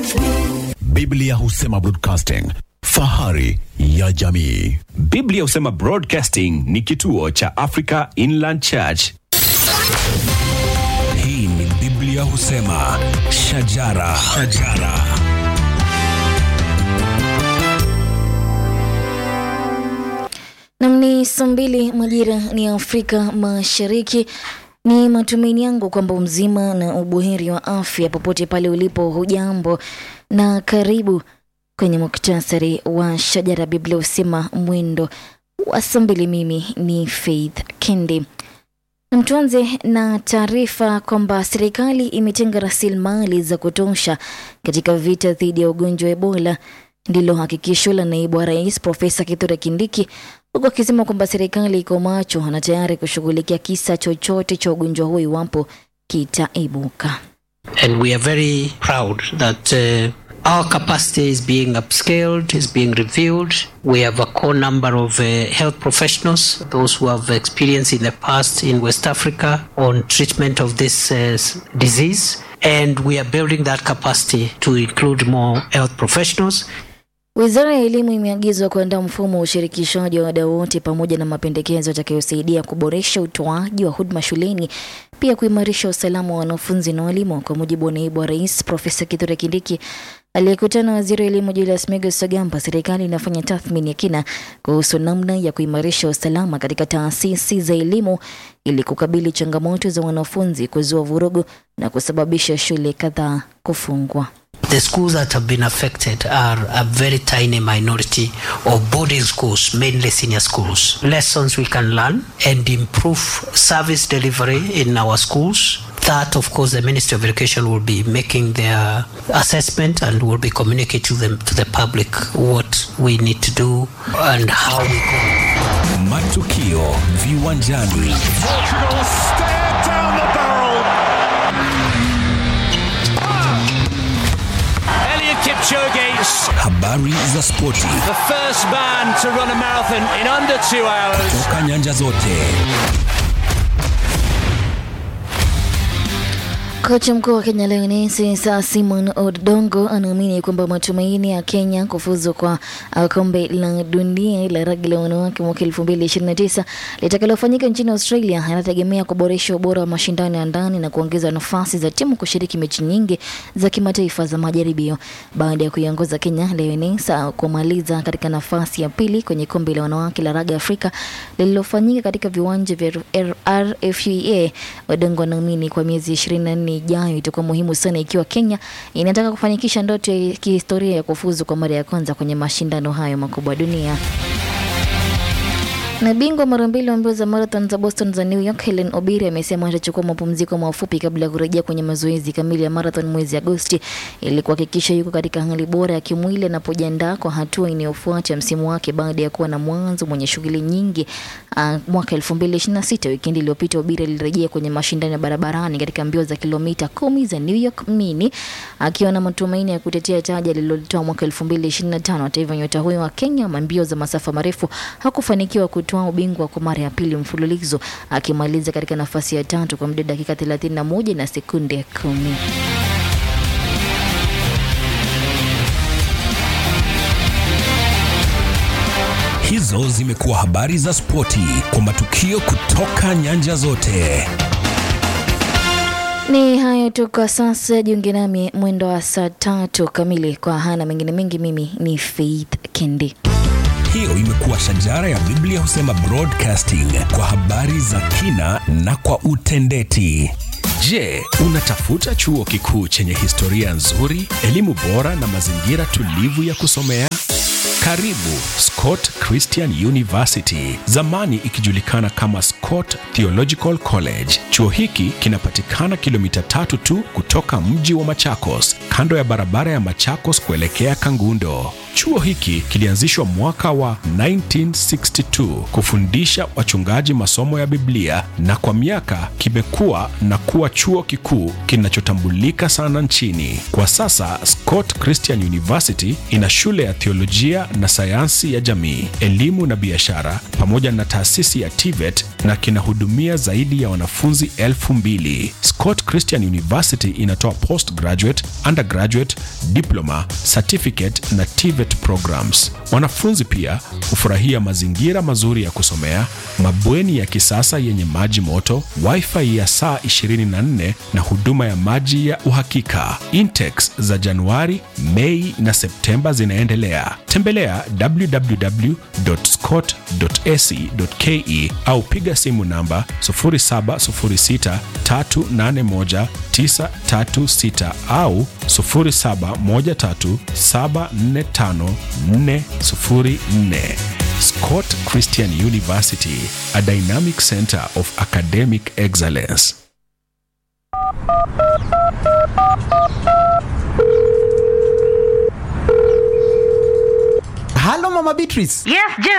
Biblia husema broadcasting, fahari ya jamii. Biblia husema Broadcasting ni kituo cha Africa Inland Church. Hii ni Biblia husema shajara, shajara. Nam ni saa mbili majira ni Afrika Mashariki. Ni matumaini yangu kwamba mzima na ubuheri wa afya popote pale ulipo. Hujambo na karibu kwenye muktasari wa shajara. Biblia husema mwendo wa saa mbili. Mimi ni Faith Kendi. Na tuanze na taarifa kwamba serikali imetenga rasilimali za kutosha katika vita dhidi ya ugonjwa wa Ebola. Ndilo hakikisho la naibu wa rais Profesa Kithure Kindiki, huku akisema kwamba serikali iko macho na tayari kushughulikia kisa chochote cha ugonjwa huu iwapo kitaibuka. And we are very proud that uh, our capacity is being upscaled, is being reviewed. We have a core number of uh, health professionals, those who have experience in the past in West Africa on treatment of this uh, s- disease. And we are building that capacity to include more health professionals. Wizara ya Elimu imeagizwa kuandaa mfumo wa ushirikishaji wa wadau wote pamoja na mapendekezo yatakayosaidia kuboresha utoaji wa huduma shuleni, pia kuimarisha usalama wa wanafunzi na walimu. Kwa mujibu wa naibu wa rais Profesa Kithure Kindiki aliyekutana na waziri wa elimu Julius Migos Ogamba, serikali inafanya tathmini ya kina kuhusu namna ya kuimarisha usalama katika taasisi za elimu ili kukabili changamoto za wanafunzi kuzua vurugu na kusababisha shule kadhaa kufungwa. The schools that have been affected are a very tiny minority of boarding schools, mainly senior schools. Lessons we can learn and improve service delivery in our schools. That, of course, the Ministry of Education will be making their assessment and will be communicating to them to the public what we need to do and how we go. Matukio viwanjani. Portugal stare down the barrel. Elliot Kipchoge, Habari za spoti the first man to run a marathon in under two hours. toka nyanja zote. Kocha mkuu wa Kenya Lioness Sir Simon Odongo anaamini kwamba matumaini ya Kenya kufuzu kwa uh, kombe la dunia la rugby la wanawake mwaka 2029 litakalofanyika nchini Australia yanategemea kuboresha ubora wa mashindano ya ndani na kuongeza nafasi za timu kushiriki mechi nyingi za kimataifa za majaribio. Baada ya kuiongoza Kenya Lioness uh, kumaliza katika nafasi ya pili kwenye kombe la wanawake la raga Afrika lililofanyika katika viwanja vya RFUA, Odongo anaamini kwa miezi 24 ijayo itakuwa muhimu sana ikiwa Kenya inataka kufanikisha ndoto ya kihistoria ya kufuzu kwa mara ya kwanza kwenye mashindano hayo makubwa dunia. Na bingwa mara mbili wa mbio za marathon za Boston za New York Helen Obiri amesema atachukua mapumziko mafupi kabla ya kurejea kwenye mazoezi kamili ya marathon mwezi Agosti ili kuhakikisha yuko katika hali bora ya kimwili anapojiandaa kwa hatua inayofuata msimu wake baada ya kuwa na mwanzo mwenye shughuli nyingi. Uh, mwaka 2026 wikendi iliyopita Obiri alirejea kwenye mashindano ya barabarani katika mbio za kilomita kumi za New York Mini akiwa na matumaini ya kutetea taji alilolitoa mwaka 2025. Hata hivyo nyota huyo wa Kenya wa mbio za masafa marefu hakufanikiwa kutoa ubingwa kwa mara ya pili mfululizo akimaliza katika nafasi ya tatu kwa muda wa dakika 31 na sekunde kumi. Hizo zimekuwa habari za spoti kwa matukio kutoka nyanja zote. Ni hayo tu kwa sasa. Jiunge nami mwendo wa saa tatu kamili kwa hana mengine mengi. Mimi ni Faith Kendi. Hiyo imekuwa shajara ya Biblia husema broadcasting kwa habari za kina na kwa utendeti. Je, unatafuta chuo kikuu chenye historia nzuri, elimu bora na mazingira tulivu ya kusomea? Karibu Scott Christian University, zamani ikijulikana kama Scott Theological College. Chuo hiki kinapatikana kilomita tatu tu kutoka mji wa Machakos, kando ya barabara ya Machakos kuelekea Kangundo. Chuo hiki kilianzishwa mwaka wa 1962 kufundisha wachungaji masomo ya Biblia na kwa miaka kimekuwa na kuwa chuo kikuu kinachotambulika sana nchini. Kwa sasa Scott Christian University ina shule ya theolojia na sayansi ya jamii, elimu na biashara pamoja na taasisi ya TVET na kinahudumia zaidi ya wanafunzi elfu mbili. Scott Christian University inatoa postgraduate, undergraduate, diploma, certificate na TVET programs. Wanafunzi pia hufurahia mazingira mazuri ya kusomea, mabweni ya kisasa yenye maji moto, wifi ya saa 24 na huduma ya maji ya uhakika. Intakes za Januari, Mei na Septemba zinaendelea. Tembelea www.scott.ac.ke au piga simu namba 0706381936 au 0713745404. Scott Christian University, a dynamic center of academic excellence. halo mama beatrice Yes, Jeff.